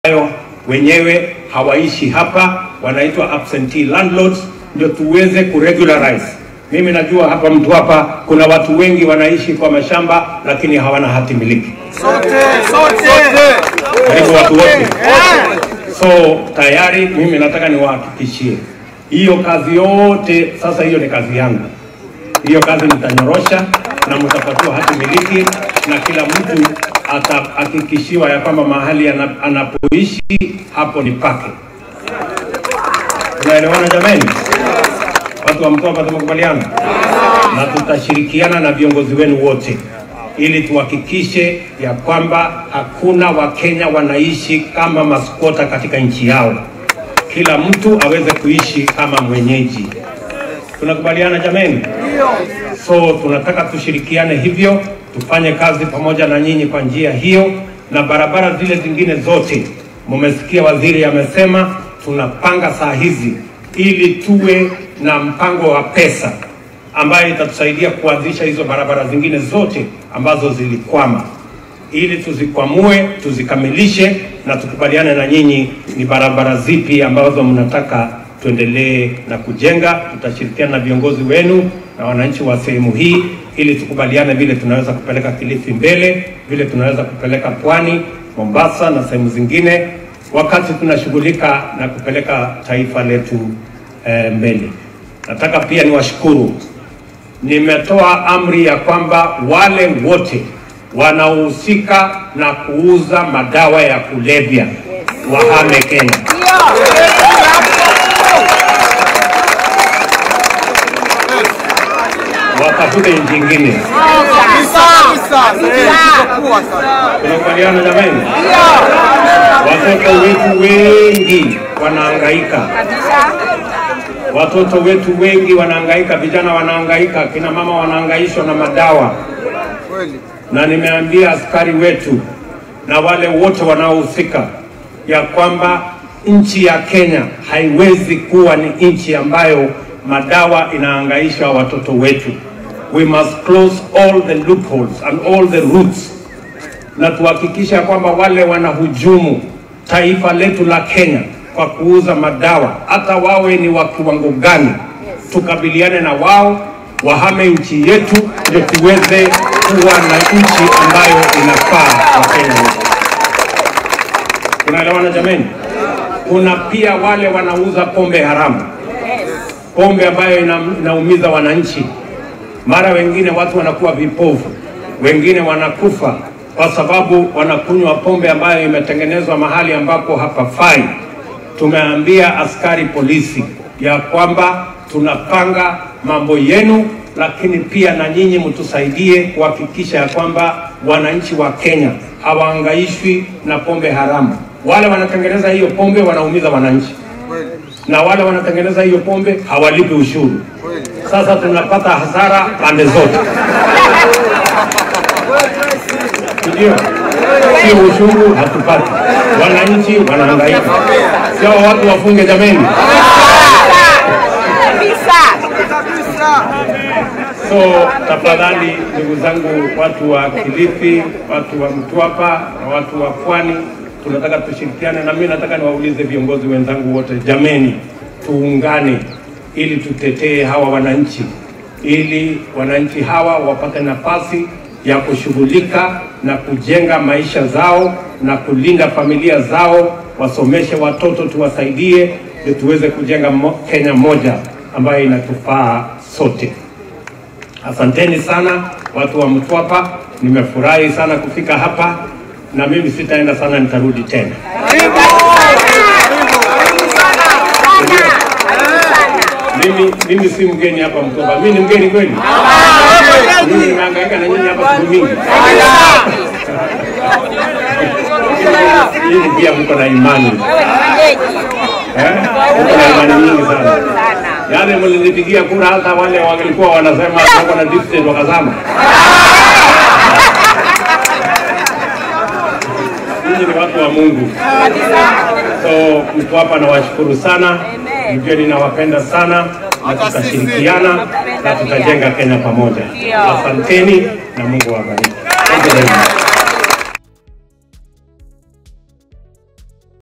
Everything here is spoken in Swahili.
ambayo wenyewe hawaishi hapa, wanaitwa absentee landlords, ndio tuweze kuregularize. Mimi najua hapa mtu hapa kuna watu wengi wanaishi kwa mashamba lakini hawana hati miliki, Sote, sote. karibu watu wote. So tayari mimi nataka niwahakikishie hiyo kazi yote, sasa hiyo ni kazi yangu. Hiyo kazi nitanyorosha na mtapatiwa hati miliki na kila mtu atahakikishiwa ya kwamba mahali ana- anapoishi hapo ni pake. Tunaelewana jamani? Watu wa Mtwapa tumekubaliana, na tutashirikiana na viongozi wenu wote ili tuhakikishe ya kwamba hakuna Wakenya wanaishi kama maskota katika nchi yao. Kila mtu aweze kuishi kama mwenyeji. Tunakubaliana jamani? So tunataka tushirikiane hivyo, tufanye kazi pamoja na nyinyi kwa njia hiyo, na barabara zile zingine zote, mumesikia waziri amesema tunapanga saa hizi ili tuwe na mpango wa pesa ambayo itatusaidia kuanzisha hizo barabara zingine zote ambazo zilikwama, ili tuzikwamue, tuzikamilishe na tukubaliane na nyinyi ni barabara zipi ambazo mnataka tuendelee na kujenga. Tutashirikiana na viongozi wenu na wananchi wa sehemu hii ili tukubaliane vile tunaweza kupeleka Kilifi mbele, vile tunaweza kupeleka Pwani, Mombasa na sehemu zingine, wakati tunashughulika na kupeleka taifa letu eh, mbele. Nataka pia niwashukuru, nimetoa amri ya kwamba wale wote wanaohusika na kuuza madawa ya kulevya wahame Kenya. watafute nchi nyingine. Tunakubaliana jamani? Watoto wetu wengi wanahangaika, watoto wetu wengi wanahangaika, vijana wanahangaika, kina mama wanahangaishwa na madawa, na nimeambia askari wetu na wale wote wanaohusika ya kwamba nchi ya Kenya haiwezi kuwa ni nchi ambayo madawa inahangaisha watoto wetu. We must close all the loopholes and all the routes, na tuhakikisha kwamba wale wanahujumu taifa letu la Kenya kwa kuuza madawa, hata wawe ni wa kiwango gani, tukabiliane na wao, wahame nchi yetu, ndio tuweze kuwa na nchi ambayo inafaa Wakenya wote. Tunaelewana jameni? Kuna pia wale wanauza pombe haramu, pombe ambayo ina, inaumiza wananchi. Mara wengine watu wanakuwa vipofu, wengine wanakufa kwa sababu wanakunywa pombe ambayo imetengenezwa mahali ambapo hapafai. Tumeambia askari polisi ya kwamba tunapanga mambo yenu, lakini pia na nyinyi mtusaidie kuhakikisha ya kwamba wananchi wa Kenya hawaangaishwi na pombe haramu. Wale wanatengeneza hiyo pombe wanaumiza wananchi, na wale wanatengeneza hiyo pombe hawalipi ushuru. Sasa tunapata hasara pande zote, ndio sio ushuru hatupati, wananchi wanahangaika. Sio watu wafunge jameni. So tafadhali, ndugu zangu, watu wa Kilifi, watu wa Mtwapa na watu wa Pwani, tunataka tushirikiane, na mimi nataka niwaulize viongozi wenzangu wote, jameni, tuungane ili tutetee hawa wananchi, ili wananchi hawa wapate nafasi ya kushughulika na kujenga maisha zao na kulinda familia zao, wasomeshe watoto, tuwasaidie ili tuweze kujenga mo- Kenya moja ambayo inatufaa sote. Asanteni sana watu wa Mtwapa, nimefurahi sana kufika hapa, na mimi sitaenda sana, nitarudi tena. Mimi, mimi si mgeni hapa Mtwapa, mimi ni mgeni kweli? Mimi nimehangaika na nyinyi hapa siku mingi. Nyinyi pia mko na imani eh? Mko na imani nyingi sana. Yale mlinipigia kura, hata wale walikuwa wanasema wako na distance wakazama. Nyinyi ni watu wa Mungu. So Mtwapa nawashukuru sana, mjue ninawapenda sana na tutashirikiana na tutajenga Kenya pamoja. Asanteni na Mungu awabariki. Thank you very much.